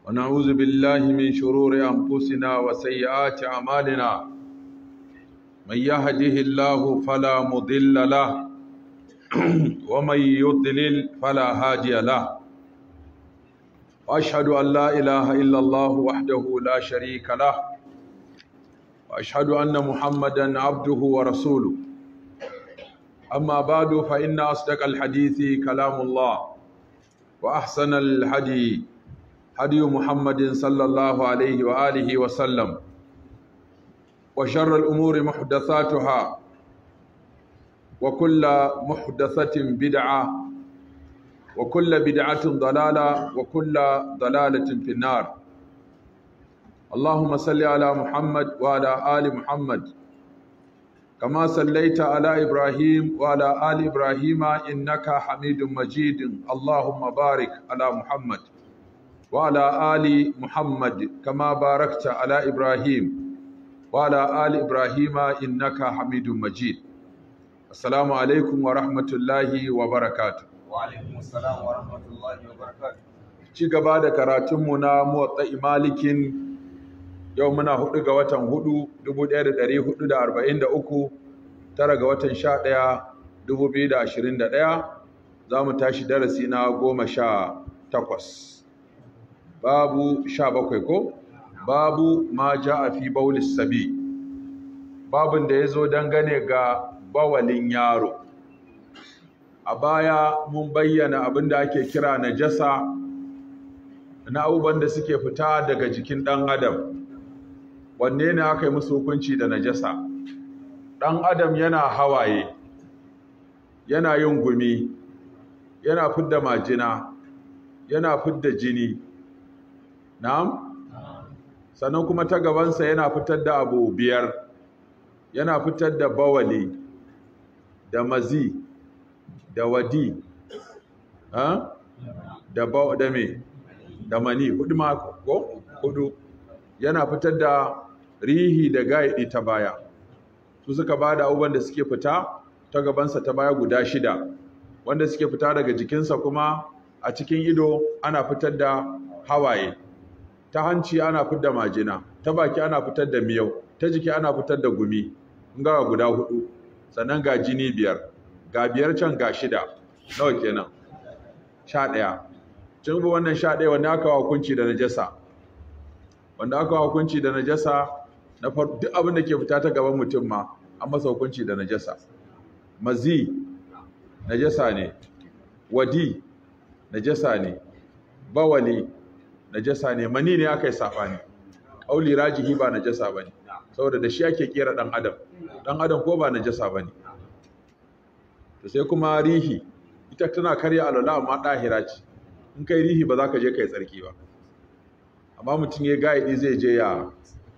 ونعوذ بالله من شرور أنفسنا وسيئات أعمالنا من يهده الله فلا مضل له ومن يضلل فلا هادي له وأشهد أن لا إله إلا الله وحده لا شريك له وأشهد أن محمدا عبده ورسوله أما بعد فإن أصدق الحديث كلام الله وأحسن الحديث هدي محمد صلى الله عليه وآله وسلم وشر الأمور محدثاتها وكل محدثة بدعة وكل بدعة ضلالة وكل ضلالة في النار اللهم صل على محمد وعلى آل محمد كما صليت على إبراهيم وعلى آل إبراهيم إنك حميد مجيد اللهم بارك على محمد وعلى آل محمد كما باركت على إبراهيم وعلى آل إبراهيم إنك حميد مجيد السلام عليكم ورحمة الله وبركاته وعليكم السلام ورحمة الله وبركاته ci gaba da karatunmu na muwatta malikin yau muna hudu ga watan hudu 1443 tara ga watan sha ɗaya 2021 za mu tashi darasi na goma sha takwas babu sha bakwai ko babu ma ja a fi baulis sabi babin da ya zo dangane ga bawalin yaro a baya mun bayyana abin da ake kira najasa na abubuwan da suke fita daga jikin ɗan adam wanne ne aka yi musu hukunci da najasa ɗan adam yana hawaye yana yin gumi yana fidda majina yana fidda jini na'am sannan kuma ta gabansa yana fitar da abu biyar yana fitar da bawali da mazi da wadi ha? da ba da me da mani hudu mako ko hudu yana fitar da rihi da gaidi ta baya su suka ba da abubuwan da suke fita ta gabansa ta baya guda shida wanda suke fita daga jikinsa kuma a cikin ido ana fitar da hawaye ta hanci ana fitar da majina ta baki ana fitar da miyau ta jiki ana fitar da gumi ga guda hudu sannan ga jini biyar ga biyar can ga shida nawa kenan sha ɗaya cin bi wannan sha ɗaya wanda aka hukunci da najasa wanda aka hukunci da najasa na duk abin da ke fita ta gaban mutum ma an masa hukunci da najasa mazi najasa ne wadi najasa ne bawali najasa ne mani ne aka yi saɓani ƙauli rajihi ba najasa ba ne saboda da shi ake kera ɗan adam ɗan adam ko ba najasa ba ne to sai kuma rihi ita tana karya alwala amma ɗahira ce in kai rihi ba za ka je kai tsarki ba amma mutum ya gaidi zai je ya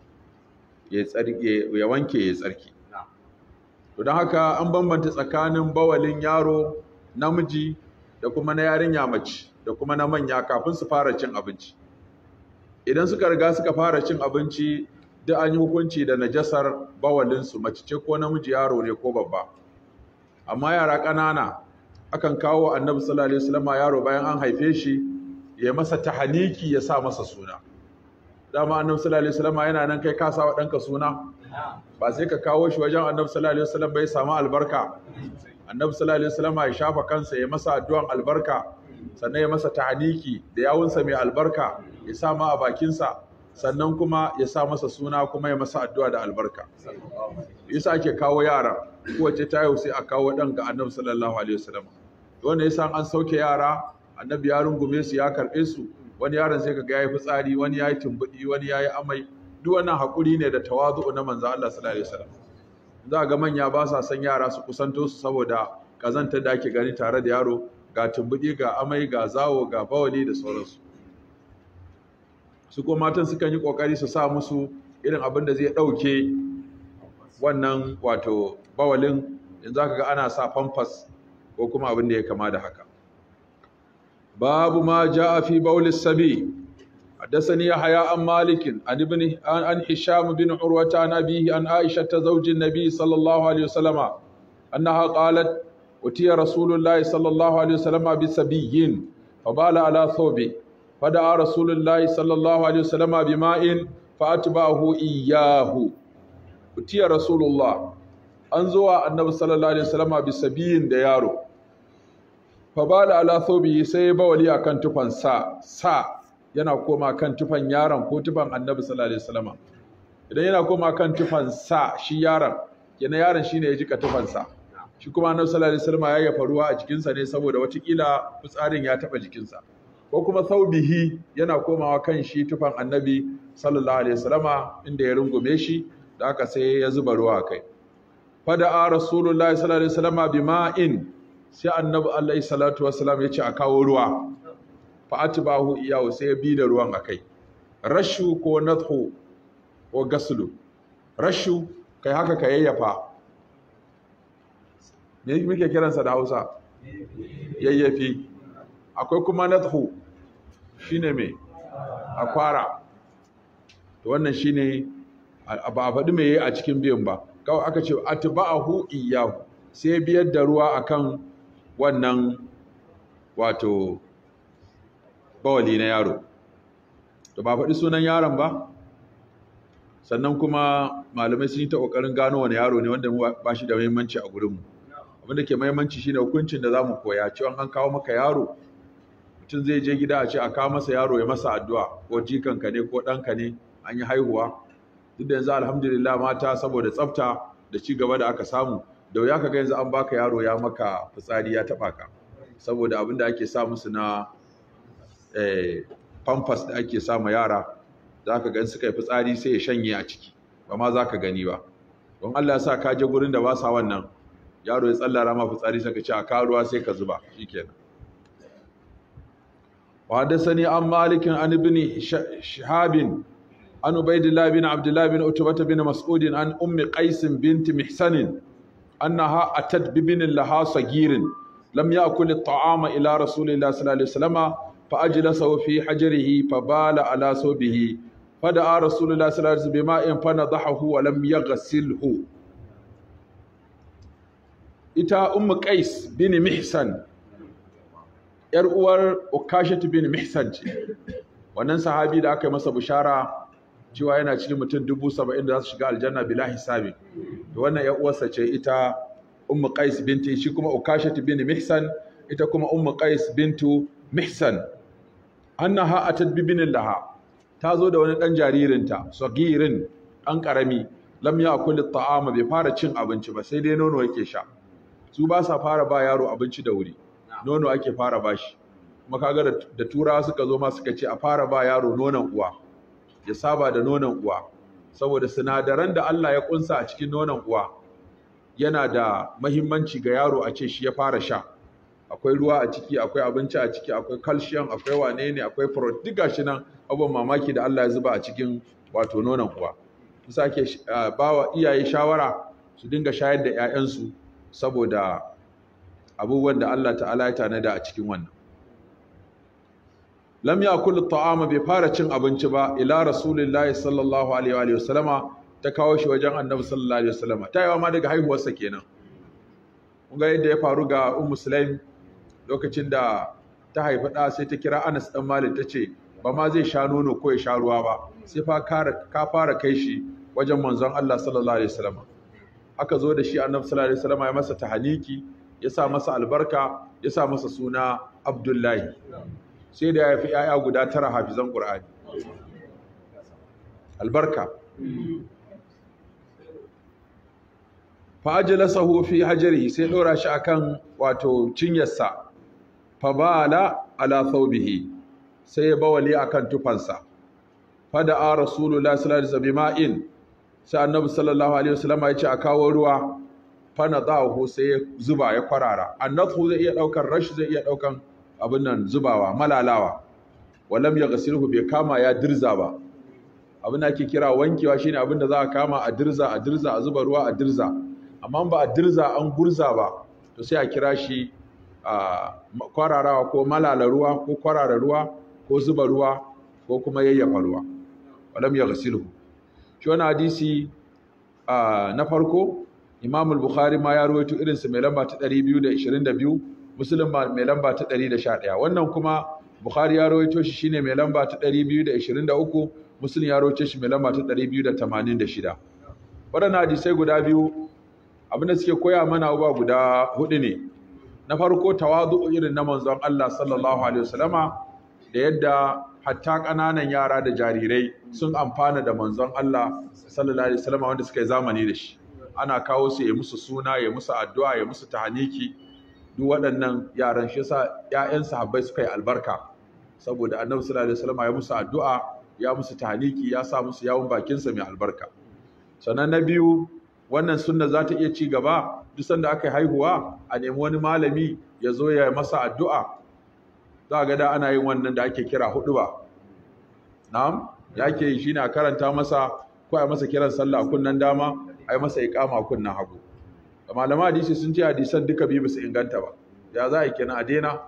ya wanke ya tsarki to don haka an bambanta tsakanin bawalin yaro namiji da kuma na yarinya mace da kuma na manya kafin su fara cin abinci idan suka riga suka fara cin abinci duk an yi hukunci da najasar bawalinsu mace ce ko namiji yaro ne ko babba amma yara ƙanana akan kawo annabi sallallahu alaihi wasallam yaro bayan an haife shi ya masa tahaniki ya sa masa suna dama annabi sallallahu alaihi wasallam yana nan kai ka sa wa danka suna ba sai ka kawo shi wajen annabi sallallahu alaihi wasallam bai samu albarka annabi sallallahu alaihi wasallam ya shafa kansa ya masa addu'an albarka sannan ya masa tahaniki da yawunsa mai albarka ya sa ma a bakinsa sannan kuma ya sa masa suna kuma ya masa addu'a da albarka yasa ake kawo yara kowace ta yau sai a kawo ɗan ga annabi sallallahu alaihi wasallam wanda yasa an sauke yara annabi ya rungume su ya karɓe su wani yaron sai kaga yayi fitsari wani yayi tumbudi wani yayi amai duk wannan hakuri ne da tawazu na manzo Allah sallallahu alaihi wasallam za ga manya ba sa san yara su kusanto su saboda kazantar da ake gani tare da yaro ga tumbudi ga amai ga zawo ga bawali da sauransu su ko matan sukan yi kokari su sa musu irin abin da zai dauke wannan wato bawalin yanzu zaka ga ana sa pampers ko kuma abin da ya kama da haka babu ma jaa fi bawlis sabi حدثني يحيى عن مالك عن ابن عن هشام بن عروة عن أبيه عن عائشة زوج النبي صلى الله عليه وسلم أنها قالت أتي رسول الله صلى الله عليه وسلم بسبي فبال على ثوبه fada rasulullahi sallallahu alaihi wasallama bima'in fa atba'ahu iyyahu utiya rasulullah an zuwa annabi sallallahu alaihi wasallama bisabiyin da yaro fa bala ala thawbihi sai bawali akan tufan sa sa yana koma kan tufan yaron ko tufan annabi sallallahu alaihi wasallama idan yana koma kan tufan sa shi yaron yana yaron shine ya jika tufan sa shi kuma annabi sallallahu alaihi wasallama ya yafa ruwa a jikinsa ne saboda watakila fitsarin ya taba jikinsa ko kuma thawbihi yana komawa kan shi tufan annabi sallallahu alaihi wasallama inda ya rungume shi da aka sai ya zuba ruwa kai fada'a rasulullahi sallallahu alaihi wasallama bima'in sai annabi alaihi salatu wasallam ya ce a kawo ruwa fa atbahu iyahu sai ya bi da ruwan akai rashu ko nadhu ko gaslu rashu kai haka ka yayyafa me muke kiransa da Hausa yayyafi akwai kuma nadhu shine me akwara to wannan shine ba a faɗi me yayi a cikin biyan ba kawai aka ce atba'ahu iyahu sai biyar da ruwa akan wannan wato bawali na yaro to ba faɗi sunan yaron ba sannan kuma malamai sun yi ta ƙoƙarin gano wani yaro ne wanda ba shi da muhimmanci a gurinmu abinda ke muhimmanci shine hukuncin da za mu koya cewa an kawo maka yaro mutum zai je gida a ce a kawo masa yaro ya masa addu'a ko jikanka ne ko ɗanka ne an yi haihuwa duk da yanzu alhamdulillah mata saboda tsafta da ci gaba da aka samu da wuya ka ga yanzu an baka yaro ya maka fitsari ya taba ka saboda abin da ake sa musu na eh, pampers da ake sa ma yara za ka gan suka yi fitsari sai ya shanye a ciki ba ma za ka gani ba don Allah ya sa ka je gurin da ba sa wannan yaro ya tsallara ma fitsari sai ka ce a karuwa sai ka zuba shikenan وحدثني عن مالك عن ابن شهاب عن عبيد الله بن عبد الله بن عتبة بن مسعود عن أم قيس بنت محسن أنها أتت ببن لها صغير لم يأكل الطعام إلى رسول الله صلى الله عليه وسلم فأجلسه في حجره فبال على صوبه فدعا رسول الله صلى الله عليه وسلم بماء فنضحه ولم يغسله إتا أم قيس بن محسن ‘yar uwar Ukashatu bin Mihsan ce, wannan sahabi da aka yi masa bishara cewa yana cikin mutum dubu saba'in da za su shiga aljanna bila hisabi. Da wannan ‘yar uwarsa ce ita Ummu Qais binti shi kuma Ukashatu bin Mihsan ita kuma Ummu Qais bintu Mihsan. Annaha atat bi binin laha ta zo da wani ɗan jaririnta, sagirin ɗan ƙarami, lam ya kulli ta'ama bai fara cin abinci ba sai dai nono yake sha. Su ba sa fara ba yaro abinci da wuri. nono ake fara bashi kuma kaga da turawa suka zo ma suka ce a fara ba yaro nonon uwa ya saba da nonon uwa saboda sinadaran da Allah ya kunsa a cikin nonon uwa yana da mahimmanci ga yaro a ce shi ya fara sha akwai ruwa a ciki akwai abinci a ciki akwai calcium akwai wane ne akwai protein duk gashi nan abubuwan mamaki da Allah ya zuba a cikin wato nonon uwa kusa ake bawa iyaye shawara su dinga shayar da 'ya'yansu saboda abubuwan da Allah ta'ala ya tanada a cikin wannan lam yakul ta'ama bai fara cin abinci ba ila rasulillahi sallallahu alaihi wa sallama ta kawo shi wajen annabi sallallahu alaihi wa sallama ta yawa ma daga haihuwarsa kenan kun ga yadda ya faru ga ummu sulaim lokacin da ta haifi ɗa sai ta kira Anas dan Malik ta ce ba ma zai sha nono ko ya sha ruwa ba sai fa ka fara kai shi wajen manzon Allah sallallahu alaihi wa sallama aka zo da shi annabi sallallahu alaihi wa sallama ya masa tahaniki ya sa masa albarka ya sa masa suna abdullahi sai da ya fi ‘ya'ya guda tara hafizan ƙur'ani albarka fa'ajila sahu fi hajjari sai ɗora shi akan wato cinyarsa fa bala ala thawbihi sai ya bawali akan tufansa fada a rasulullah sallallahu alaihi wasallam ma'in sai annabi sallallahu alaihi wasallam ya ce a kawo ruwa fana zahu sai ya zuba ya kwarara annathu zai iya daukan rashi zai iya daukan abin nan zubawa malalawa walam ya gasilhu bai kama ya dirza ba abin da ake kira wankewa shine abin da za a kama a dirza a dirza a zuba ruwa a dirza amma ba a dirza an gurza ba to sai a kira shi a kwararawa ko malala ruwa ko kwarara ruwa ko zuba ruwa ko kuma yayyafa ruwa walam ya gasilhu shi wani hadisi na farko Imam al-Bukhari ma ya rawaito irin su mai lamba ta 222, Muslim mai lamba ta 111. Wannan kuma bukhari ya rawaito shi shine mai lamba ta 223 muslim ya rawaito shi mai lamba ta 286 waɗannan hadisai guda biyu abinda suke koya mana uba guda hudu ne na farko tawadu irin na manzon Allah sallallahu alaihi wasallama da yadda hatta ƙananan yara da jarirai sun amfana da manzon Allah sallallahu alaihi wasallama wanda suka yi zamani da shi ana kawo su ya musu suna ya musu addu'a ya musu tahaniki duk waɗannan yaran shi yasa ƴaƴan sahabbai suka yi albarka saboda annabi sallallahu alaihi wasallama ya musu addu'a ya musu tahaniki ya sa musu yawon bakinsa mai albarka sannan na biyu wannan sunna za ta iya ci gaba duk sanda aka yi haihuwa a nemi wani malami ya zo ya masa addu'a za ga da ana yin wannan da ake kira hudu ba na'am ya ke yi shine a karanta masa ko a masa kiran sallah kunnan dama a yi masa iqama kunnan hagu da malama hadisi sun ce hadisan duka biyu ba su inganta ba ya za a yi kenan a daina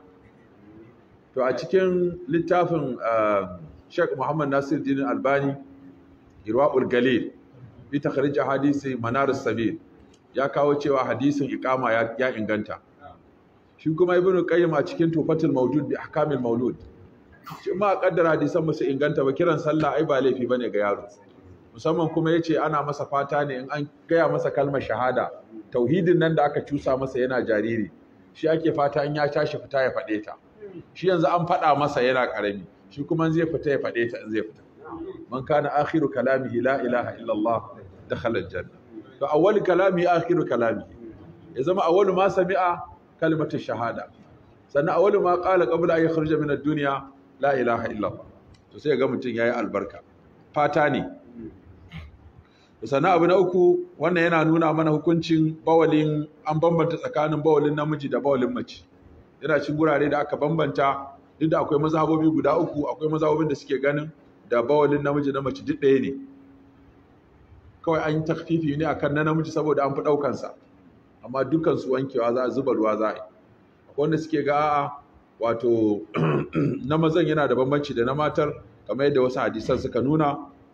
to a cikin littafin Sheikh Muhammad Nasir Dinin Albani Irwaul Galil bi takhrij hadisi manar sabil ya kawo cewa hadisin iqama ya, ya inganta shi kuma ibn qayyim a cikin tufatul mawjud bi ahkamil maulud shi ma kaddara hadisan musu inganta ba kiran sallah ai ba laifi bane ga yaro musamman kuma yace ana masa fata ne in an gaya masa kalmar shahada tauhidin nan da aka cusa masa yana jariri shi ake fata in ya tashi fita ya fade ta shi yanzu an fada masa yana karami shi kuma zai fita ya fade ta in zai fita man kana akhiru kalamihi la ilaha illa Allah dakhala aljanna to awwal kalami akhiru kalami ya zama awwalu ma sami'a kalimatu shahada sannan awwalu ma qala qabla an yakhruja min ad-dunya la ilaha illa Allah to sai ga mutun yayi albarka fata ne sannan abu na uku wannan yana nuna mana hukuncin bawalin an bambanta tsakanin bawalin namiji da bawalin mace yana cin gurare da aka bambanta duk da akwai mazhabobi guda uku akwai mazhabobin da suke ganin da bawalin namiji na mace duk ɗaya ne kawai an yi takfifi ne akan na namiji saboda an fi ɗaukansa amma dukkan su wankewa za a zuba ruwa za a yi wanda suke ga a'a wato na mazan yana da bambanci da na matar kamar yadda wasu hadisan suka nuna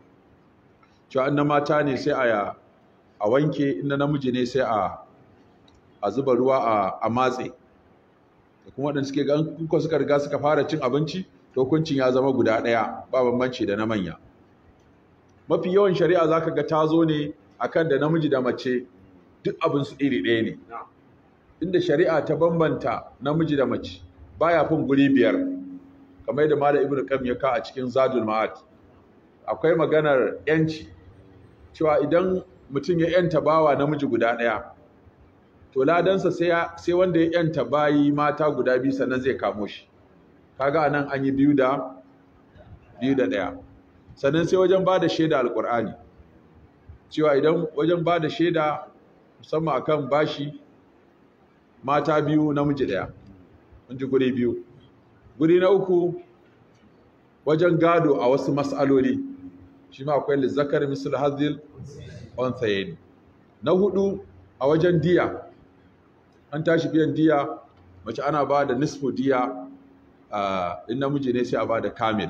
cewa na mata ne sai a a wanke inda namiji ne sai a a zuba ruwa a, a matse da kuma waɗanda suke ga kuka suka riga suka fara cin abinci to hukuncin ya zama guda ɗaya ba bambanci da na manya mafi yawan shari'a zaka ga ta zo ne akan da namiji da mace duk abin su iri ɗaya ne inda shari'a ta bambanta namiji da mace baya fin guri biyar kamar yadda malam ibnu qayyim ya ka a cikin zadul ma'ad akwai maganar yanci cewa idan mutum ya yanta bawa namiji guda ɗaya to ladansa sai sai wanda ya yanta bayi mata guda biyu sannan zai kamo shi kaga anan an yi biyu da biyu da ɗaya sannan sai wajen ba da shaida alƙur'ani cewa idan wajen ba da shaida musamman akan bashi mata biyu namiji ɗaya mun ji guri biyu guri na uku wajen gado a wasu mas'aloli shi ma akwai lizzakar misal hazil unthayayn na hudu a wajen diya an tashi biyan diya mace ana ba da nisfu diya in namiji ne sai a ba da kamil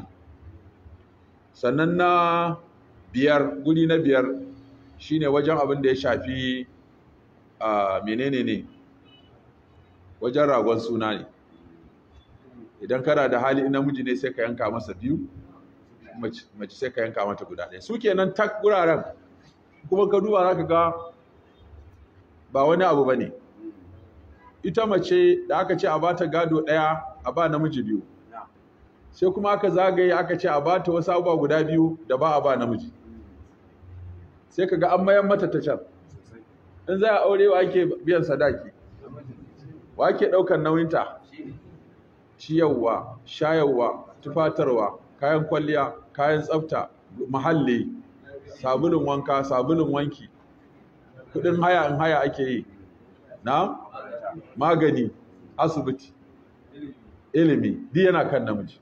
sannan na biyar guri na biyar shine wajen abin da ya shafi menene ne wajen ragon suna ne idan kana da hali namiji ne sai ka yanka masa biyu mace sai ka yanka mata guda ɗaya su kenan tak guraren kuma ka duba za ka ga ba wani abu ba ne ita mace da aka ce a bata gado ɗaya a ba namiji biyu sai kuma aka zagaye aka ce a bata wasu abubuwa guda biyu da ba a ba namiji sai ka ga an mayan mata ta can in za a aure wa ake biyan sadaki wa ake ɗaukar nauyinta ciyarwa shayarwa tufatarwa kayan kwalliya kayan tsafta mahalli sabulun wanka sabulun wanki kudin haya in haya ake yi na magani asibiti ilimi duk yana kan namiji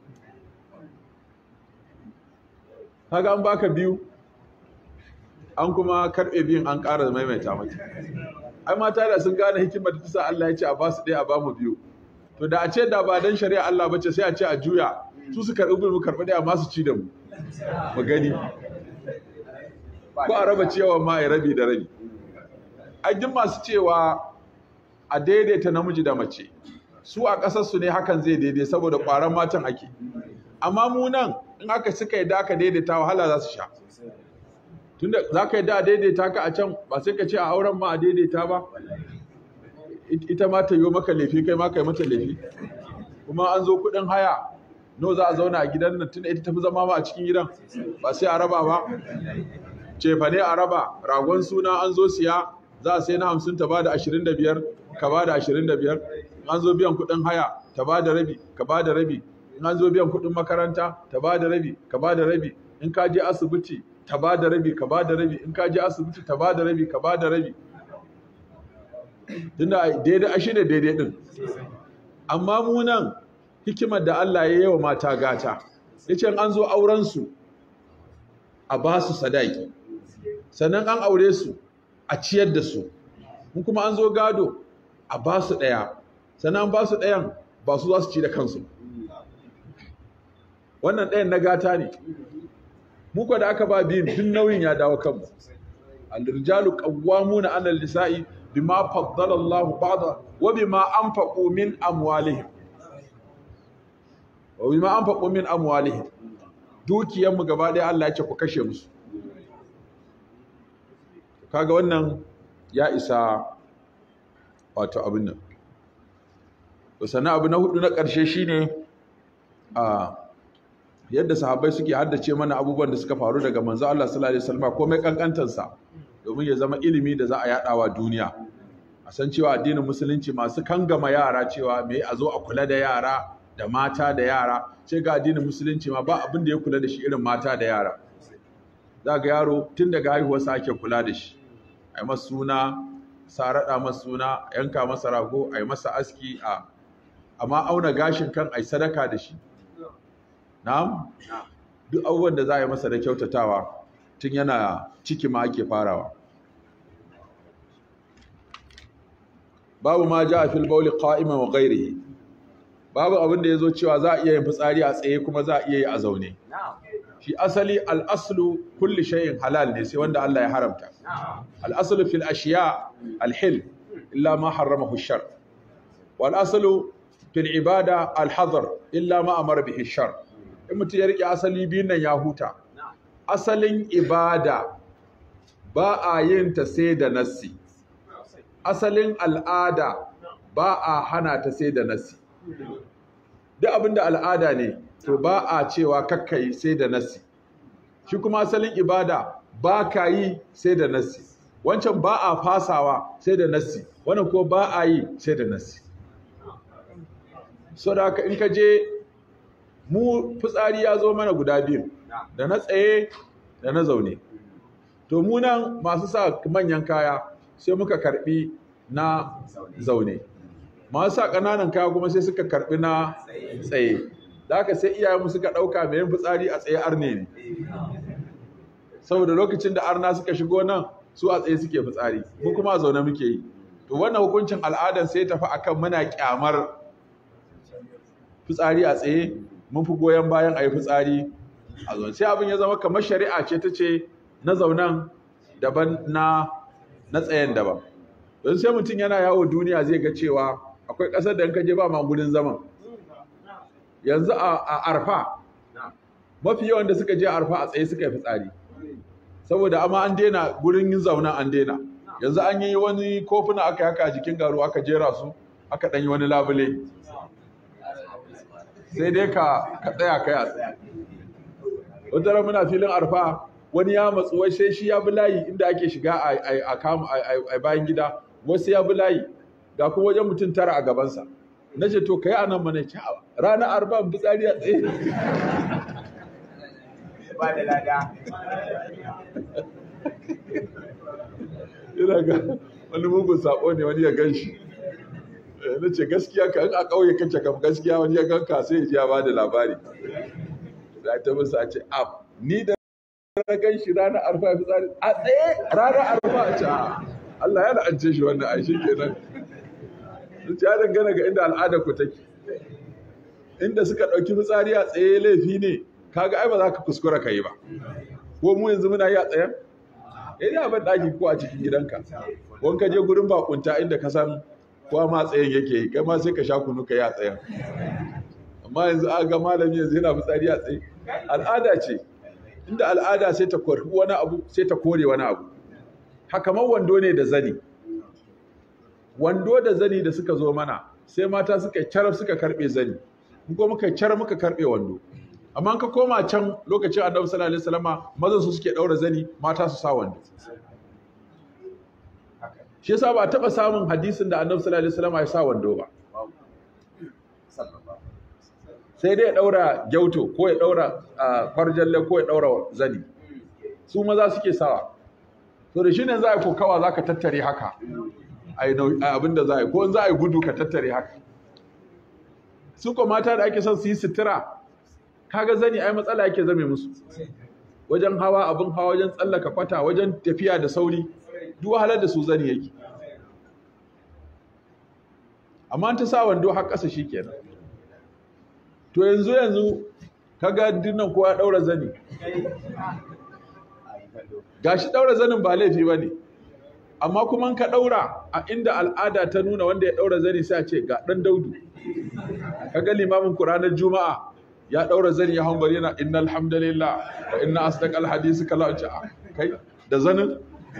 kaga an baka biyu an kuma karbe biyun an ƙara maimaita mata ai mata da sun gane hikimar da tasa Allah ya ce a basu ɗaya a bamu biyu to da a ce da ba dan shari'a Allah bace sai a ce a juya su su karɓi mu karɓi ɗaya masu ci da mu mu gani ko a raba ciyawa ma ya rabi da rabi ai duk masu cewa a daidaita namiji da mace su a ƙasarsu ne hakan zai daidai saboda ƙwaron matan ake amma mu nan in aka suka yi da aka daidaita wahala za su sha tunda za ka yi da a daidaita ka a can ba sai ka ce a auren ma a daidaita ba ita ma ta yi maka laifi kai ma ka yi mata laifi kuma an zo kuɗin haya no za a zauna a gidan nan tunda ita tafi zama ma a cikin gidan ba sai a raba ba cefa ne a raba ragon suna an zo siya za a sai na hamsin ta bada ashirin da biyar ka bada ashirin da biyar an zo biyan kuɗin haya ta bada rabi ka bada rabi in an zo biyan kuɗin makaranta ta bada rabi ka bada rabi in ka je asibiti ta bada rabi ka bada rabi in ka je asibiti ta bada rabi ka bada rabi tunda daidai a shine daidai din amma mu nan hikimar da Allah ya yi wa mata gata yace an zo auren su a ba su sadaki sannan an aure su a ciyar da su in kuma an zo gado a ba su ɗaya sannan an ba su ɗayan ba su za su ci da kansu wannan ɗayan na gata ne muka da aka ba biyun duk nauyin ya dawo kanmu al-rijalu qawwamuna 'ala al-nisa'i bima faddala Allahu ba'da wa bima anfaqu min amwalihim wa bima anfaqu min amwalihim dukiyanmu gaba ɗaya Allah ya ce ku kashe musu kaga wannan ya isa wato abin nan sannan abu na hudu na ƙarshe shine a yadda sahabbai suke haddace mana abubuwan da suka faru daga manzo Allah sallallahu alaihi wasallam komai kankantansa domin ya zama ilimi da za a yadawa duniya a san cewa addinin musulunci masu kangama yara cewa me a zo a kula da yara da mata da yara sai ga addinin musulunci ma ba abin da ya kula da shi irin mata da yara za ga yaro tun daga haihuwarsa ake kula da shi a yi masa suna sa raɗa masa suna yanka masa rago a yi masa aski a amma auna gashin kan a yi sadaka da shi na'am duk abubuwan da za a yi masa da kyautatawa tun yana ciki ma ake farawa babu ma ja a fil bauli qa'iman wa ghairihi babu abin da yazo cewa za a iya yin fitsari a tsaye kuma za a iya yi a zaune shi asali al-aslu kulli shay'in halal ne sai wanda Allah ya haramta al-aslu fil ashiya al-hil illa ma harramahu ash-shar wal aslu fil ibada al-hadar illa ma amara bihi ash-shar in mutum ya rike asali biyun nan ya huta asalin ibada ba a yin ta sai da nassi asalin al'ada ba a hana ta sai da nassi duk abinda al'ada ne to ba a cewa kakkai sai da nassi shi kuma asalin ibada ba ka yi sai da nassi wancan ba a fasawa sai da nassi wannan ko ba a yi sai da nassi so da haka in ka je mu fitsari ya zo mana guda biyu da na tsaye da na zaune to mu nan masu sa manyan kaya sai muka karbi na zaune masu sa ƙananan kaya kuma sai suka karbi na tsaye da haka sai iyayenmu suka ɗauka mai yin fitsari a tsaye arne ne saboda lokacin da arna suka shigo nan su a tsaye suke fitsari mu kuma a zaune muke yi to wannan hukuncin al'adan sai tafi akan muna kyamar fitsari a tsaye mun fi goyon bayan a yi fitsari a zaune sai abin ya zama kamar shari'a ce ta ce na zaunan daban na na tsayen daban don sai mutum yana yawo duniya zai ga cewa akwai ƙasar da in ka je ba ma gudun zaman yanzu a arfa mafi yawan da suka je arfa a tsaye suka yi fitsari saboda amma an daina gurin yin zauna an daina yanzu an yi wani kofuna aka haka a jikin garu aka jera su aka ɗanyi wani labule sai dai ka ka tsaya kai a tsaye wata muna filin arfa wani ya matsu wai sai shi ya bi layi inda ake shiga a bayan gida wasu ya bi layi ga kuma wajen mutum tara a gabansa na ce to kai anan mana ce ranar arba fitsari a tsaye ba da lada ina ga wani mugun sako ne wani ya gan shi na ce gaskiya ka in a ƙauye kace kam gaskiya wani ya gan ka sai ya ji ya ba da labari da ta musu a ce a ni da na gan shi ranar arfa ya fitsari a tsaye ranar arfa a ce Allah ya la'ance shi wannan a shi kenan sun ya dangana ga inda al'adar ku take inda suka ɗauki fitsari a tsaye laifi ne kaga ai ba za ka kuskura ka yi ba ko mu yanzu muna yi a tsayen eh ya ban ɗaki ko a cikin gidanka wani ka je gurin bakunta inda ka san kowa ma tsayen yake yi kai ma sai ka sha kunu ka yi a tsayen amma yanzu a ga malami yanzu yana fitsari a tsaye al'ada ce inda al'ada sai ta kori wani abu sai ta kore wani abu haka man wando ne da zani wando da zani da suka zo mana sai mata suka carab suka karbe zani mu kuma muka carab muka karbe wando amma ka koma can lokacin annabi sallallahu alaihi wasallama mazan su suke daura zani mata su sa wando shi yasa ba a taba samun hadisin da annabi sallallahu alaihi wasallama ya sa wando ba sai dai ya daura gyauto ko ya daura farjalle ko ya daura zani su maza suke sawa to da shi ne za a yi kokawa za ka tattare haka a abin da za a yi ko in za a yi gudu ka tattare haka su ko mata da ake son su yi sutura kaga zani ai matsala yake zame musu wajen hawa abin hawa wajen tsallaka kwata wajen tafiya da sauri duk wahalar da su zani yake amma ta sa wando har ƙasa shi kenan to yanzu yanzu kaga dinnan kowa daura zani gashi daura zanin ba laifi ba ne amma kuma ka daura a inda al'ada ta nuna wanda ya daura zani sai a ce ga dan daudu kaga limamin ku ranar juma'a ya daura zani ya hanbar yana innal hamdalillah wa inna asdaqal hadisi kala a kai da zanin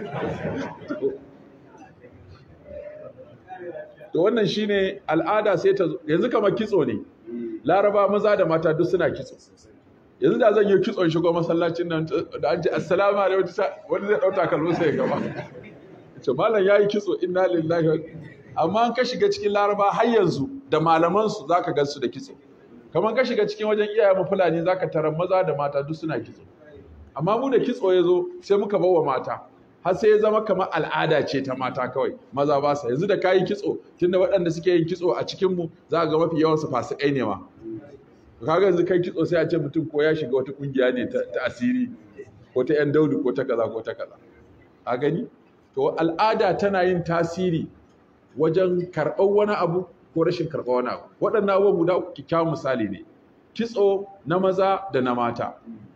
to wannan shine al'ada sai ta yanzu kamar kitso ne laraba maza da mata duk suna kitso yanzu da zan yi kitson shigo masallacin nan da an ce assalamu alaikum wani zai dauta kalmo sai ya gaba ce malam yayi kitso inna lillahi amma an ka shiga cikin laraba har yanzu da malaman su zaka ga su da kitso kamar ka shiga cikin wajen iyaye mu fulani zaka tarar maza da mata duk suna kitso amma mu da kitso ya zo sai muka bawa mata har sai ya zama kamar al'ada ce ta mata kawai maza ba sa yanzu da kayi kitso tunda waɗanda suke yin kitso a cikin mu za ga mafi yawan su fasikai ne ma kaga yanzu kai kitso sai a ce mutum ko ya shiga wata kungiya ne ta asiri ko ta yan daudu ko ta kaza ko ta kaza a gani to al'ada tana yin tasiri wajen karɓar wani abu ko rashin karɓar wani abu waɗannan abubuwan guda uku kyakkyawan misali ne kitso na maza da na mata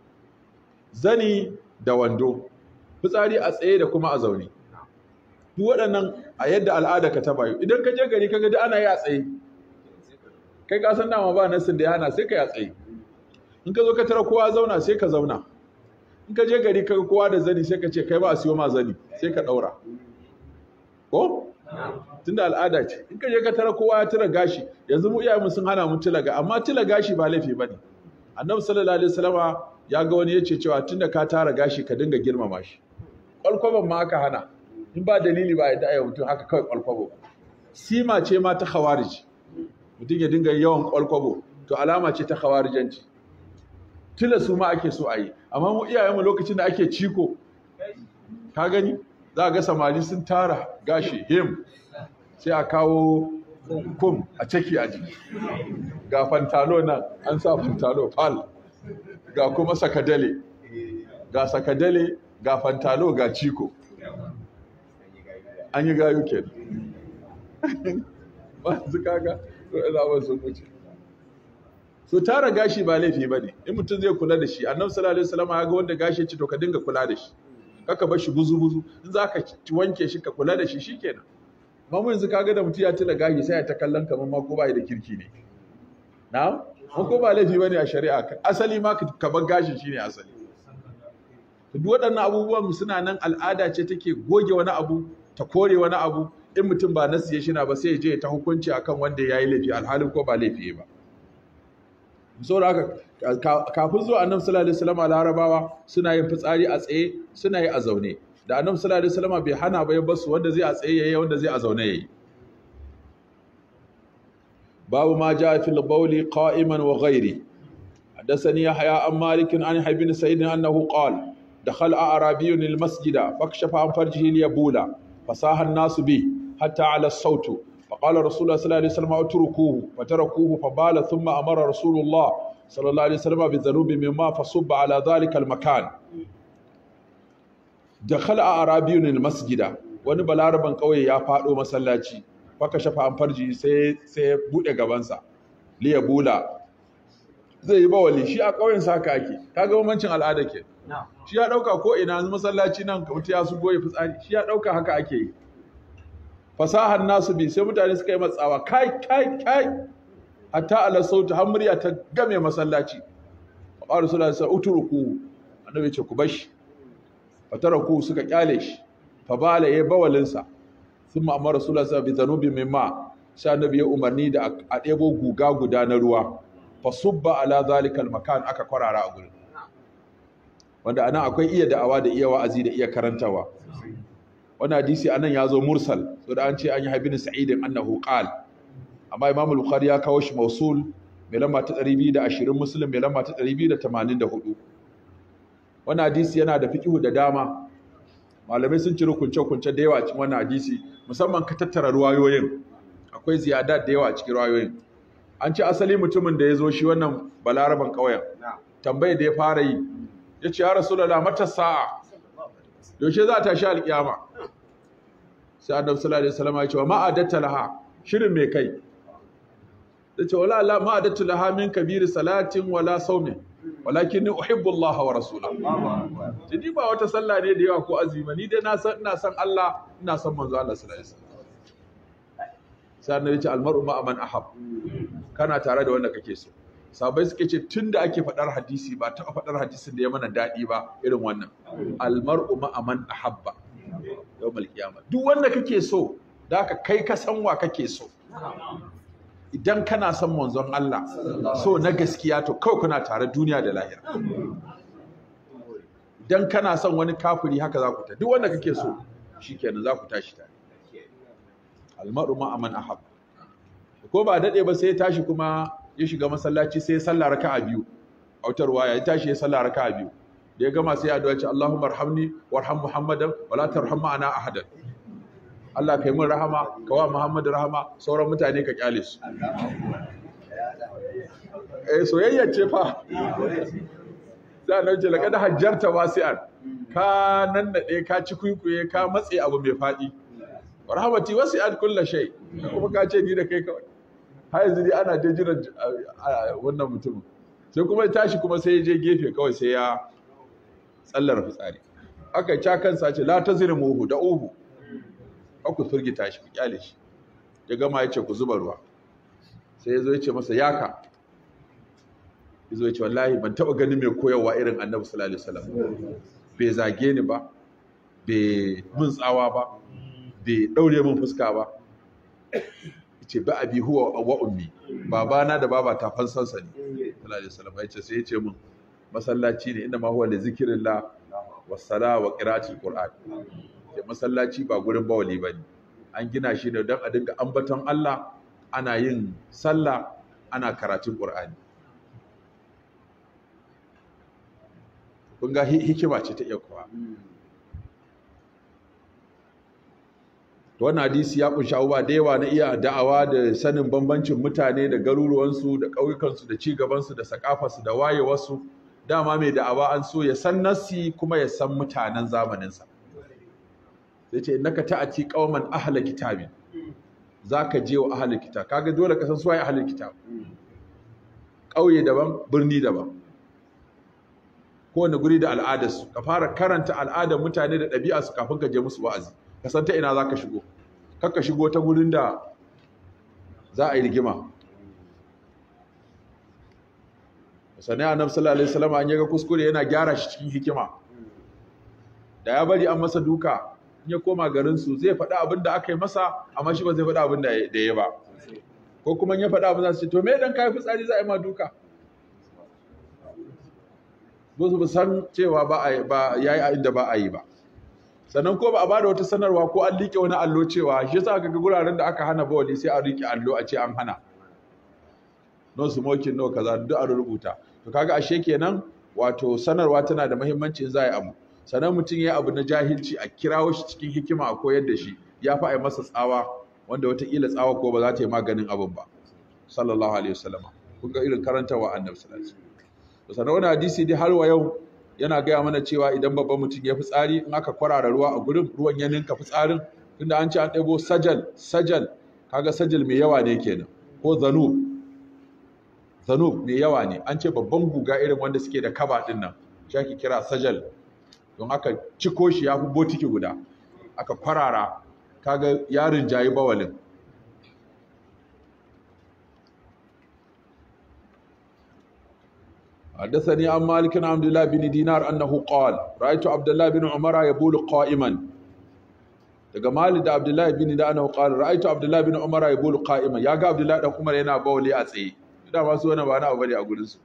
zani da wando fitsari a tsaye da kuma a zaune duk waɗannan a yadda al'ada ka ta bayu idan ka je gari ka ga ana yi a tsaye kai ka san dama ba nasin da yana sai ka yi a tsaye in ka zo ka tara kowa zauna sai ka zauna in ka je gari ka kowa da zani sai ka ce kai ba a siyo ma zani sai ka ɗaura ko tunda al'ada ce in ka je ka tara kowa ya tira gashi yanzu mu iyayenmu sun hana mu tilaga amma tila gashi ba laifi bane annabi sallallahu alaihi wasallama ya ga wani yace cewa tunda ka tara gashi ka dinga girmama shi kwalkwaban ma aka hana in ba dalili ba yadda ayyau mutum haka kawai kwalkwabo sima ce ma ta khawarij mutum ya dinga yawan kwalkwabo to alama ce ta khawarijanci tila su ma ake so a yi amma mu iyayenmu lokacin da ake ciko ka gani za ga samari sun tara gashi him sai a kawo kum a ciki a jiki ga fantalo nan an sa fantalo fal ga kuma sakadale ga sakadale ga fantalo ga ciko an yi gayu ke ba su kaga zaɓar sun wuce so tara gashi ba laifi ba ne in mutum zai kula da shi annabi sallallahu alaihi wasallam ya ga wanda gashi ci to ka dinga kula da shi kaka bar shi buzu buzu in za ka wanke shi ka kula da shi shikenan amma mu yanzu kaga da mutum ya tila gashi sai ya ta kallon kamar ma ko bai da kirki ne na'am ko ko ba laifi bane a shari'a asali ma ka bar gashin shine asali duk waɗannan abubuwan suna nan al'ada ce take goge wani abu ta kore wani abu in mutum ba nasu ya shina ba sai ya je ta hukunci akan wanda ya yi laifi alhalin ko ba laifi ba saboda haka kafin zuwa annabi sallallahu alaihi wasallam larabawa suna yin fitsari a tsaye suna yi a zaune da annabi sallallahu alaihi wasallam bai hana ba ya basu wanda zai a tsaye yayi wanda zai a zaune yayi babu ma ja fil bawli qa'iman wa ghairi حدثني يحيى عن مالك عن يحيى بن سعيد انه قال دخل اعرابي المسجد فكشف عن فرجه ليبول فصاح الناس به حتى على الصوت فقال رسول الله صلى الله عليه وسلم اتركوه فتركوه فبال ثم امر رسول الله صلى الله عليه وسلم بذنوب مما فصب على ذلك المكان دخل اعرابي المسجد wani balaraban ƙauye ya faɗo masallaci faka shafa an farji sai sai ya buɗe gabansa liya bula zai yi bawali shi a ƙauyen sa haka ake kaga bambancin al'ada ke shi ya ɗauka ko ina masallaci nan ka mutu ya su goye fitsari shi ya ɗauka haka ake yi fasahar nasu bi sai mutane suka yi matsawa kai kai kai hatta ala sauti har murya ta game masallaci qala sallallahu alaihi utruku annabi ya ce ku bashi fataraku suka kyale shi fa bala ya bawalin sa thumma amara rasulullahi sallallahu alaihi wasallam bi mimma sai annabi ya umarni da a ɗebo guga guda na ruwa fa subba ala zalikal makan aka kwarara a gurin wanda anan akwai iya da'awa da iya wa'azi da iya karantawa wannan hadisi anan ya zo mursal so da an ce an yi habibin sa'idin annahu qal amma imam al-bukhari ya kawo shi mausul mai lamba ta 220 muslim mai lamba ta 284 wannan hadisi yana da fiqhu da dama malamai sun ciro kunce-kunce da yawa a cikin wannan hadisi musamman ka tattara ruwayoyin akwai ziyada da yawa a cikin ruwayoyin an ce asali mutumin da ya zo shi wannan balaraban ƙauyen tambayar da ya fara yi ya ce ya rasulullah mata sa'a yaushe za ta sha alƙiyama sai annabi sallallahu alaihi wasallam ya ce wa ma adatta laha shirin me kai da ce wala la ma adatta laha min kabiri salatin wala saumin walakin ni uhibbu Allah wa rasulahu ni ba wata sallah ne da yawa ko azumi ni dai na san ina san Allah ina san manzo Allah sallallahu alaihi wasallam sai annabi ya ce almar'u ma man ahab kana tare da wanda kake so sabai suke ce tun da ake faɗar hadisi ba taɓa faɗar hadisin da ya mana daɗi ba irin wannan almar'u ma'aman ahabba yau malkiyama duk wanda kake so da ka kai ka san wa kake so idan kana son manzon Allah so na gaskiya to kawai kuna tare duniya da lahira idan kana son wani kafiri haka za ku ta duk wanda kake so shikenan za ku tashi tare almar'u ma'aman ahabba ko ba daɗe ba sai ya tashi kuma ya shiga masallaci sai ya salla raka'a biyu autar waya ya tashi ya salla raka'a biyu da ya gama sai ya addu'a ce Allahumma arhamni warham Muhammadan wala tarham ma'ana ahadan Allah kai mun rahama ka wa Muhammad rahama sauran mutane ka kyale su eh soyayya ce fa za a ce laqad hajjarta wasi'an ka nan da ka ci kuikuye ka matse abu mai fadi rahmati wasi'at kullu shay kuma ka ce ni da kai kawai har yanzu dai ana je jiran wannan mutumin sai kuma ya tashi kuma sai ya je gefe kawai sai ya tsallar fitsari aka ca kansa ce la tazrimuhu da uhu aku turgita shi ku kyale shi ya gama ya ce ku zuba ruwa sai ya zo ya ce masa yaka ya zo ya ce wallahi ban taba ganin mai koyarwa irin annabi sallallahu alaihi wasallam bai zage ni ba bai mun tsawa ba bai daure min fuska ba ce ba abi huwa wa ummi babana da baba ta fansansa ne sallallahu alaihi wasallam yace sai yace min masallaci ne inda ma huwa li zikrillah was sala wa qira'atil qur'an ce masallaci ba gurin bawali bane an gina shi ne don a dinga ambaton Allah ana yin sallah ana karatun qur'ani kun ga hikima ce ta iya kuwa wannan hadisi ya kunshi abubuwa da yawa na iya da'awa da sanin bambancin mutane da garuruwansu da ƙauyukansu da cigabansu da sakafarsu da wayewarsu dama mai da'awa an so ya san nasi kuma ya san mutanen zamaninsa sai ce innaka ta'ati qauman ahla kitabin zaka je wa ahli kitab kaga dole ka san su waye ahli kitab ƙauye daban birni daban kowane guri da al'adarsu ka fara karanta al'adar mutane da ɗabi'arsu kafin ka je musu wa'azi ka san ta ina za ka shigo kakka shigo ta gurin da za a yi rigima sannan ya nafsu lalai salama an yaga kuskure yana gyara shi cikin hikima da ya bari an masa duka in ya koma garinsu zai faɗi abin da aka yi masa amma shi ba zai faɗi abin da ya ba ko kuma ya faɗi abin da su ce to me dan kayi fitsari za a yi ma duka ba su san cewa ba ya yi a inda ba a yi ba sannan ko ba a bada wata sanarwa ko an liƙe wani allo cewa shi yasa ga guraren da aka hana bawali sai a riƙe allo a ce an hana no smoking no kaza duk a rubuta to kaga ashe kenan wato sanarwa tana da muhimmanci in za a yi abu sannan mutum ya abu na jahilci a kirawo shi cikin hikima a koyar da shi ya fi a yi masa tsawa wanda wataƙila tsawa ko ba za ta yi maganin abin ba sallallahu alaihi wasallama kun ga irin karantawa annabi sallallahu alaihi wasallam sannan wani hadisi dai har wa yau yana gaya mana cewa idan babban mutum ya fitsari in aka kwarara ruwa a gurin ruwan ya ninka fitsarin tunda an ce an ɗebo sajal sajal kaga sajal mai yawa ne kenan ko zanub zanub mai yawa ne an ce babban guga irin wanda suke da kaba din nan shi ake kira sajal don aka ciko shi ya fi botiki guda aka kwarara kaga yarin jayi bawalin حدثني عن مالك عن عبد الله بن دينار أنه قال رأيت عبد الله بن عمر يبول قائما daga Malik da Abdullahi bin da annahu qala ra'aytu Abdullahi bin Umar yabulu qa'iman yaga Abdullahi dan Umar yana bawli a tsaye da masu wani ba na abu bane a gurin su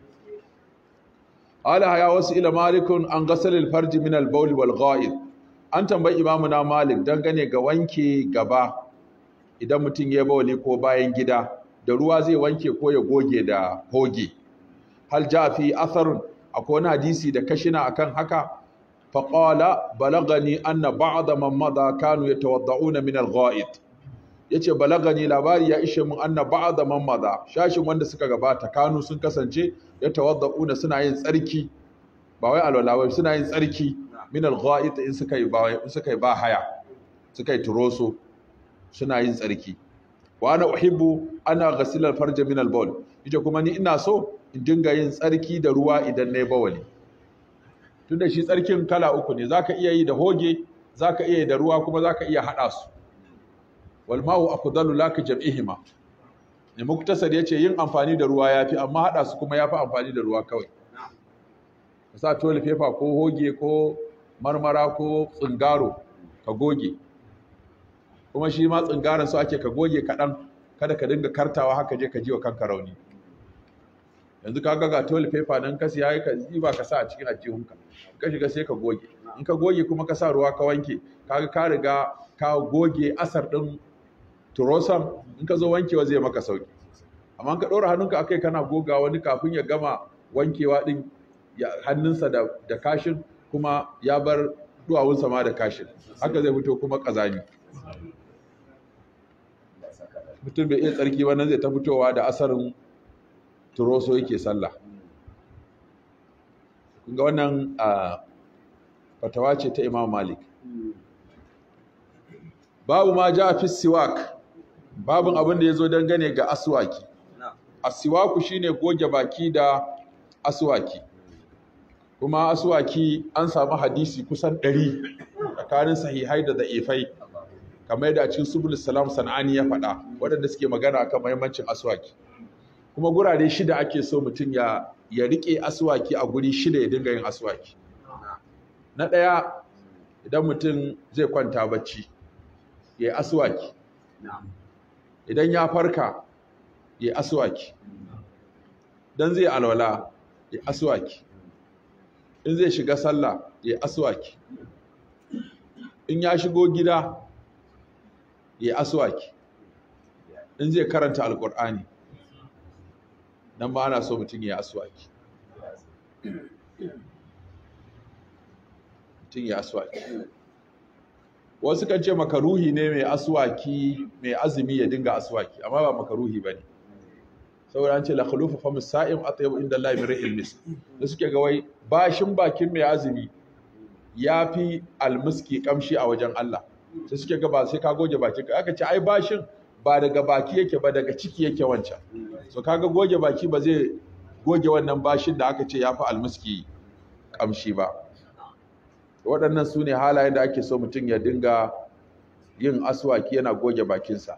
ala ya wasu ila malikun an ghasal al farj min al bawl wal gha'id an tambayi imamu na Malik dangane ga wanke gaba idan mutum ya bawli ko bayan gida da ruwa zai wanke ko ya goge da hoge hal ja fi atharun akwai wani hadisi da kashina akan haka faqala balagani anna ba'da man madha kanu yatawadda'una min al-gha'id yace balagani labari ya ishe mun anna ba'da man madha shashin wanda suka gabata kanu sun kasance yatawadda'una suna yin tsarki ba wai alwala wai suna yin tsarki min al-gha'id in suka yi ba in suka yi ba haya suka yi turoso suna yin tsarki wa ana uhibbu ana ghasila al-farj min al-bawl yace kuma ni ina so in dinga yin tsarki da ruwa idan na yi bawali tunda shi tsarkin kala uku ne zaka iya yi da hoge zaka iya yi da ruwa kuma zaka iya hada su wal ma'u afdalu laka jam'ihima ne muktasar yace yin amfani da ruwa yafi amma hada su kuma yafi amfani da ruwa kawai ka sa tole paper ko hoge ko marmara ko tsingaro ka goge kuma shi ma tsingaran su ake ka goge kaɗan kada ka dinga kartawa haka je ka ji wa kanka rauni yanzu ka ga toilet paper nan ka siya ka ziba ka sa a cikin ajihunka ka shiga sai ka goge in ka goge kuma ka sa ruwa ka wanke kaga ka riga ka goge asar din turosan in ka zo wankewa zai maka sauki amma ka ɗora hannunka akai kana goga wani kafin ya gama wankewa din hannunsa da, da kashin kuma ya bar duwawunsa ma da kashin haka zai fito kuma ƙazami mutum bai iya tsarki ba nan zai ta fitowa da asarin turoso yake sallah ga wannan fatawa ce ta imam malik babu ma ja fi siwak babin abin da ya zo dangane ga aswaki asiwaku shine goge baki da aswaki kuma aswaki an samu hadisi kusan ɗari tsakanin sahihai da da'ifai kamar yadda a cikin subul salam sanani ya faɗa waɗanda suke magana akan muhimmancin aswaki kuma gurare shida ake so mutum ya ya rike aswaki a guri shida ya dinga yin aswaki na ɗaya idan mutum zai kwanta bacci ya yi aswaki idan ya farka ya yi aswaki don zai alwala ya aswaki in zai shiga sallah ya aswaki in ya shigo gida ya aswaki in zai karanta alkur'ani nan ma ana so mutum ya aswaki mutum ya aswaki wasu kan ce makaruhi ne mai aswaki mai azumi ya dinga aswaki amma ba makaruhi ba ne saboda an ce la khulufu fa musa'im atyab inda Allah min rihil mis da suke ga wai bashin bakin mai azumi yafi almiski kamshi a wajen Allah sai suke ga ba sai ka goge bakin ka aka ce ai bashin ba daga baki yake ba daga ciki yake wancan so kaga goge baki ba zai goge wannan bashin da aka ce yafi almiski kamshi ba waɗannan su ne halayen da ake so mutum ya dinga yin aswaki yana goge bakinsa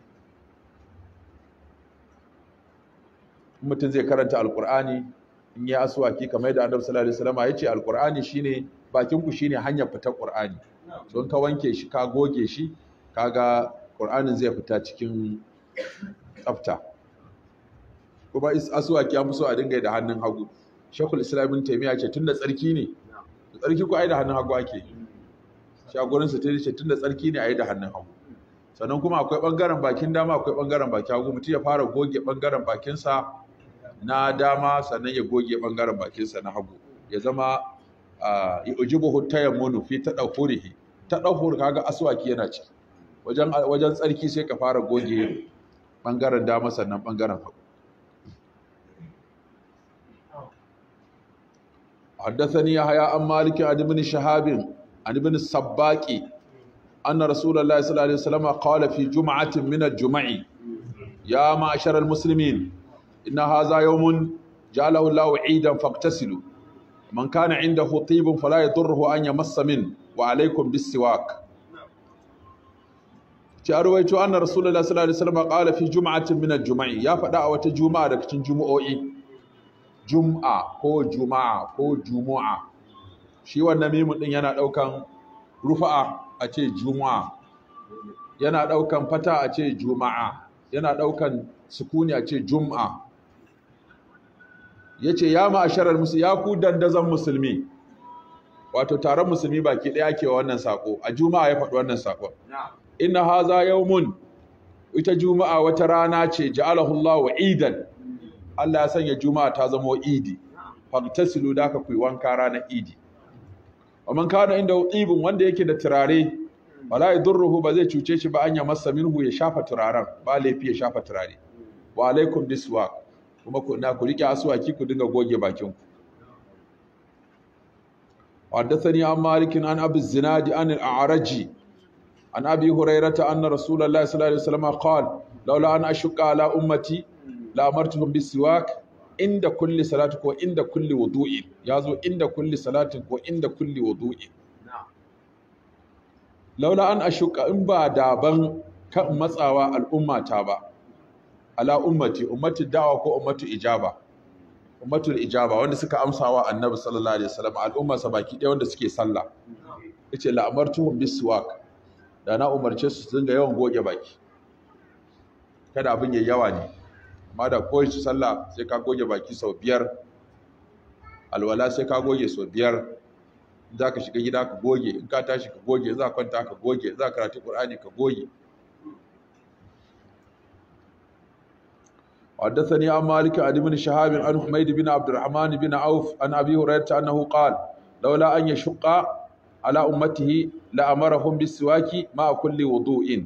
mutum zai karanta alkur'ani in yi aswaki kamar yadda annabi sallallahu alaihi wasallam ya ce alkur'ani shine bakin ku shine hanyar fitar qur'ani so in ka wanke shi ka goge shi kaga qur'anin zai fita cikin tsafta kuma aswaki an fi so a dinga yi da hannun hagu shekul islam ibn taymiya ce tunda tsarki ne tsarki ko ai da hannun hagu ake shagorin su ce tunda tsarki ne ai da hannun hagu sannan kuma akwai bangaren bakin dama akwai bangaren bakin hagu mutum ya fara goge bangaren bakinsa na dama sannan ya goge bangaren bakinsa na hagu ya zama ya ujibu tayammunu fi tadahurihi tadahur kaga aswaki yana ci wajen wajen tsarki sai ka fara goge bangaren dama sannan bangaren hagu حدثني يحيى عن مالك عن ابن شهاب عن ابن السباق أن رسول الله صلى الله عليه وسلم قال في جمعة من الجمع يا معشر المسلمين إن هذا يوم جعله الله عيدا فاغتسلوا من كان عنده طيب فلا يضره أن يمس منه وعليكم بالسواك ci arwaito anna rasulullahi sallallahu alaihi wasallam qala fi jum'atin min al-jum'i ya faɗa a wata juma'a daga cikin jumu'o'i jum'a ko juma'a ko jumu'a shi wannan mimun din yana daukan rufa'a a ce juma'a yana daukan fata a ce juma'a yana daukan sukuni a ce jum'a yace ya ma'asharar musu ya ku dandazan musulmi wato taron musulmi baki daya ke wannan sako a juma'a ya faɗi wannan sakon inna haza yawmun ita juma'a wata rana ce ja'alahu Allah wa idan Allah ya sanya juma'a ta zama idi fagtasilu da ka kuyi wanka ranar idi wa man kana inda ibin wanda yake da turare wala yadurruhu ba zai cuce shi ba an ya masa minhu ya shafa turaren ba laifi ya shafa turare wa alaikum biswak kuma ku na ku rike aswaki ku dinga goge bakin ku حدثني عن مالك عن ابي الزناد عن الاعرج عن ابي هريره ان رسول الله صلى الله عليه وسلم قال لولا ان اشق على امتي لامرتهم بالسواك عند كل صلاه وعند كل وضوء يازو عند كل صلاه وعند كل وضوء laula an ashuka in ba daban kan matsawa al'ummata ba ala ummati ummati da'wa ko ummatu ijaba ummatul ijaba wanda suka amsawa annabi sallallahu alaihi wasallam al'ummarsa baki ɗaya wanda suke sallah yace la amartuhum biswak da na umarce su dinga yawan goge baki kada abin yayi yawa ne amma da kowace sallah sai ka goge baki sau biyar alwala sai ka goge sau biyar za ka shiga gida ka goge in ka tashi ka goge za ka kwanta ka goge za ka karatu qur'ani ka goge حدثني عن مالك عن ابن شهاب عن حميد بن عبد الرحمن بن عوف عن ابي هريره انه قال لولا ان يشق على امته لامرهم بالسواك مع كل وضوء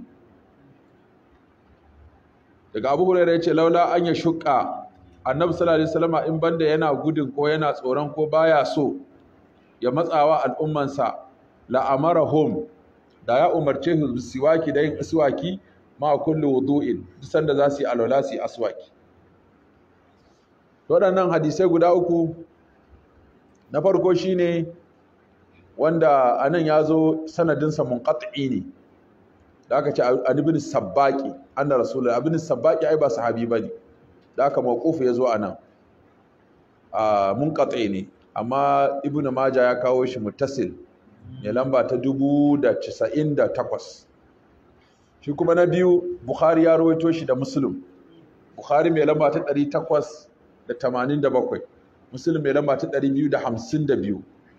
daga abu hurairah yace laula an ya shuqqa annabi sallallahu alaihi wasallam in banda yana gudun ko yana tsoron ko baya so ya matsawa al'ummansa la amarahum da ya umarce su siwaki da yin aswaki ma kulli wudu'in duk sanda za su yi alwala su yi aswaki waɗannan hadisai guda uku na farko shine wanda anan ya zo sanadinsa munqati ne da aka ce an ibn sabbaqi anna rasulullah ibn sabbaqi ai ba sahabi bane da aka mawqufu ya zo anan a munqati ne amma ibn majah ya kawo shi muttasil ne lamba ta 1098 shi kuma na biyu bukhari ya rawaito shi da muslim bukhari mai lamba ta 887 muslim mai lamba ta 252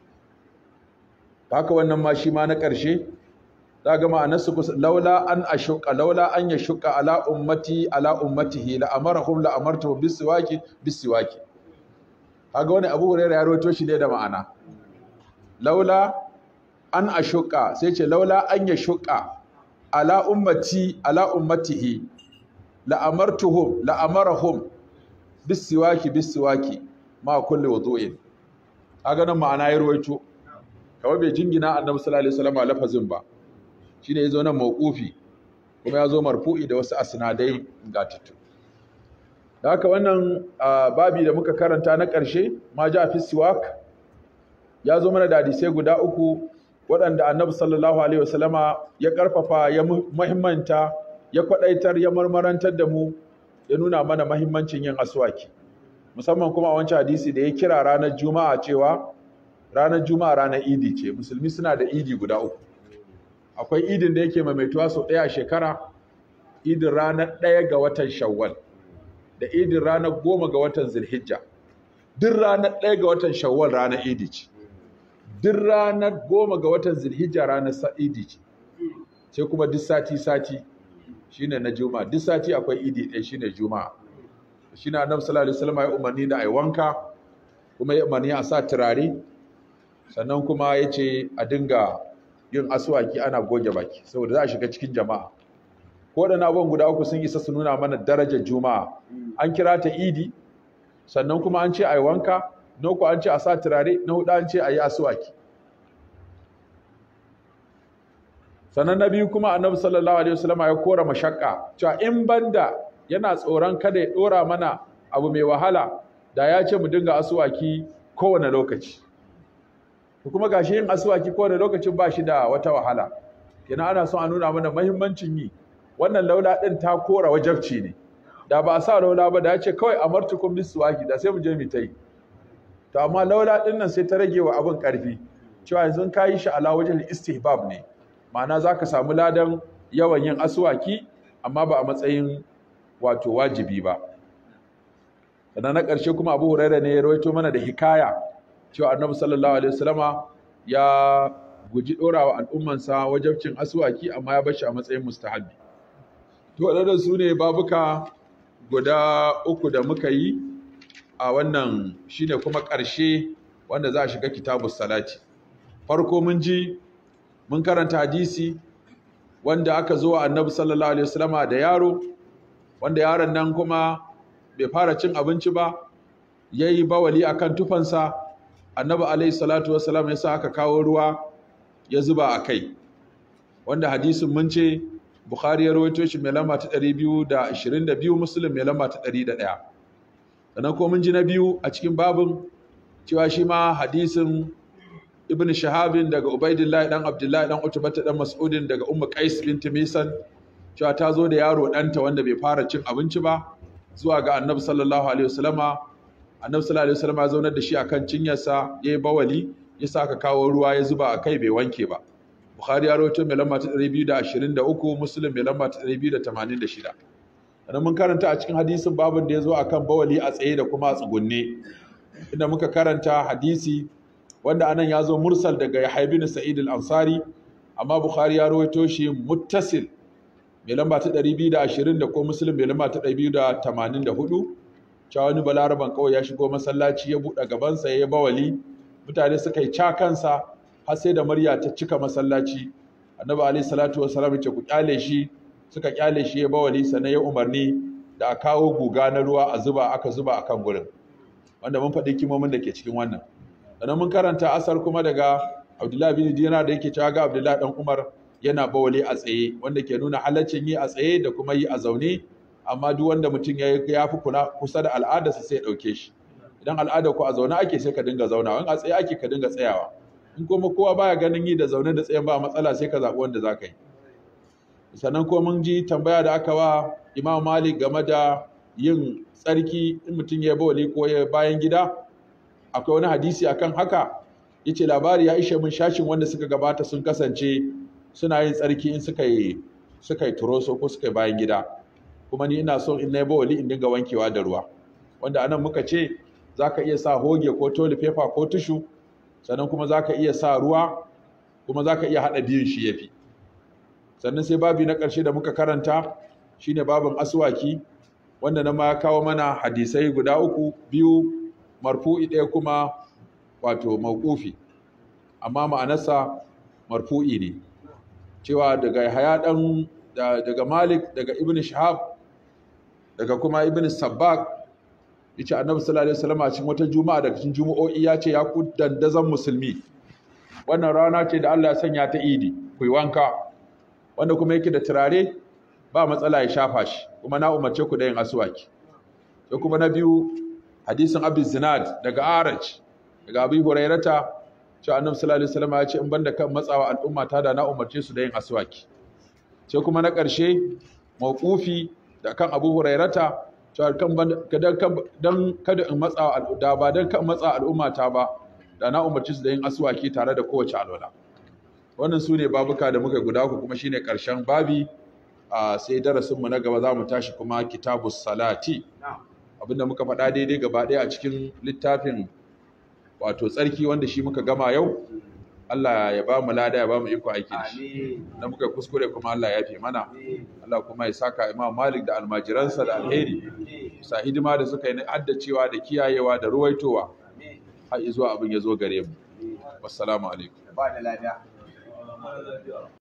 haka wannan ma shi ma na ƙarshe za ga ma'anarsu kusa laula an ashuka laula an ya shuka ala ummati ala ummatihi la amarahum la amartuhum bisiwaki bisiwaki kaga wani abu hurairah ya rawaito shi ne da ma'ana laula an ashuka sai ce laula an ya shuka ala ummati ala ummatihi la amartuhum la amarahum bisiwaki bisiwaki ma kulli wudu'in kaga nan ma'ana ya rawaito kawai bai jingina annabi sallallahu alaihi wasallam lafazin ba shine yazo nan mauqufi kuma yazo marfu'i da wasu asnadai gatattu da haka wannan babi da muka karanta na ƙarshe ma ja fi siwak ya zo mana da hadisai guda uku waɗanda annabi sallallahu alaihi wasallama ya ƙarfafa ya muhimmanta ya kwaɗaitar ya marmarantar da mu ya nuna mana mahimmancin yin aswaki musamman kuma a wancan hadisi da ya kira ranar juma'a cewa ranar juma'a ranar idi ce musulmi suna da idi guda uku akwai idin da yake maimaituwa sau ɗaya a shekara idin ranar ɗaya ga watan shawwal da idin ranar goma ga watan zilhijja duk ranar ɗaya ga watan shawwal ranar idi ce duk ranar goma ga watan zilhijja ranar idi ce sai kuma duk sati sati shine na juma'a duk sati akwai idi ɗaya shine juma'a shine annabi sallallahu alaihi wasallam ya umarni da ai wanka kuma ya umarni a sa turare sannan kuma ya ce a dinga yin aswaki ana goge baki saboda za a shiga cikin jama'a ko da abubuwan guda uku sun isa su nuna mana darajar juma'a an kira ta idi sannan kuma an ce a yi wanka na uku an ce a sa turare na hudu an ce a yi aswaki sannan na biyu kuma annabi sallallahu alaihi wasallam ya kora mashakka cewa in banda yana tsoron kada ya dora mana abu mai wahala da ya ce mu dinga aswaki kowane lokaci kuma gashi yin aswaki kowane lokacin ba shi da wata wahala kenan ana son a nuna mana mahimmancin yi wannan laula din ta kora wajabci ne da ba a sa laula ba da ya ce kawai amartukum biswaki da sai mu je mu ta yi to amma laula din nan sai ta rage wa abin karfi cewa yanzu ka yi shi ala wajen istihbab ne ma'ana za ka samu ladan yawan yin aswaki amma ba a matsayin wato wajibi ba sannan na ƙarshe kuma abu huraira ne ya rawaito mana da hikaya cewa annabi sallallahu alaihi wasallama ya guji ɗorawa al'ummansa wajabcin aswaki amma ya bar shi a matsayin mustahabbi to waɗannan su ne babuka guda uku da muka yi a wannan shine kuma ƙarshe wanda za a shiga kitabus salati farko mun ji mun karanta hadisi wanda aka zo annabi sallallahu alaihi wasallama da yaro wanda yaron nan kuma bai fara cin abinci ba yayi bawali akan tufansa annabi alaihi salatu wasallam ya sa aka kawo ruwa ya zuba a kai wanda hadisin mun ce bukhari ya rawaito shi mai lamba ta 222 muslim mai lamba ta 101 sannan ko mun ji na biyu a cikin babin cewa shi ma hadisin ibn shahabin daga ubaidillahi dan abdullahi dan utubata dan mas'udin daga ummu qais bint misan cewa ta zo da yaro ɗanta wanda bai fara cin abinci ba zuwa ga annabi sallallahu alaihi wasallama annabi sallallahu alaihi wasallama ya zaunar da shi akan cinyarsa yayi bawali ya saka kawo ruwa ya zuba a kai bai wanke ba bukhari ya rawaito mai lamba ta 223 muslim mai lamba ta 286 sannan mun karanta a cikin hadisin babin da ya zo akan bawali a tsaye da kuma a tsugunne inda muka karanta hadisi wanda anan ya zo mursal daga Yahya bin Sa'id al-Ansari amma Bukhari ya rawaito shi muttasil mai lamba ta 220 da ko Muslim mai lamba ta 284 cewa wani balaraban kawai ya shigo masallaci ya buɗe gabansa ya yi bawali mutane suka yi ca kansa har sai da murya ta cika masallaci annabi alaihi salatu wasallam ce ku kyale shi suka kyale shi ya bawali sannan ya umarni da a kawo guga na ruwa a zuba aka zuba akan gurin wanda mun faɗi kimomin da ke cikin wannan sannan mun karanta asar kuma daga abdullahi bin dinar da yake cewa ga abdullahi dan umar yana bawali a tsaye wanda ke nuna halaccin yi a tsaye da kuma yi a zaune amma duk wanda mutum ya ya fi kuna kusa da al'adarsa sai ya ɗauke shi idan al'ada ku a zaune ake sai ka dinga zaunawa in a tsaye ake ka dinga tsayawa in kuma kowa baya ganin yi da zaune da tsayen ba matsala sai ka zaɓi wanda za ka yi sannan ko mun ji tambaya da aka wa imam malik game da yin tsarki in mutum ya bawali ko ya bayan gida akwai wani hadisi akan haka yace labari ya ishe mun shashin wanda suka gabata sun kasance suna yin tsarki in suka yi suka yi turoso ko suka yi bayan gida kuma ni ina son in na yi bawali in dinga wankewa da ruwa wanda anan muka ce zaka iya sa hoge ko toli paper ko tushu sannan kuma zaka iya sa ruwa kuma zaka iya hada biyun shi yafi sannan sai babi na ƙarshe da muka karanta shine babin aswaki wanda na ma kawo mana hadisai guda uku biyu marfu'i ɗaya kuma wato mawqufi amma ma'anarsa marfu'i ne cewa daga haya dan daga Malik daga Ibn Shihab daga kuma Ibn Sabbaq yace Annabi sallallahu alaihi wasallam a cikin wata juma'a daga cikin jumu'o'i ya ce ya ku dandazan musulmi wannan rana ce da Allah ya sanya ta idi ku yi wanka wanda kuma yake da turare ba matsala ya shafa shi kuma na umarce ku da yin aswaki sai kuma na biyu hadisin Abi Zinad daga Araj daga Abi Hurairata cewa Annabi sallallahu alaihi wasallam ya ce in banda kan matsawa al'umma ta da na umarce su da yin aswaki sai kuma na ƙarshe mawqufi da kan Abu Hurairata cewa kan dan kada in matsawa da ba dan kan matsa al'umma ta ba da na umarce su da yin aswaki tare da kowace alwala wannan su ne babuka da muka guda ku kuma shine ƙarshen babi a sai darasinmu na gaba za mu tashi kuma kitabus salati abinda muka faɗa daidai gaba ɗaya a cikin littafin wato tsarki wanda shi muka gama yau Allah ya ba mu lada ya ba mu iko aiki da shi da muka kuskure kuma Allah ya fi mana Allah kuma ya saka Imam Malik da almajiransa da alheri sa hidima da suka yi na addacewa da kiyayewa da ruwaitowa har zuwa abin ya zo gare mu wassalamu alaikum ba da lada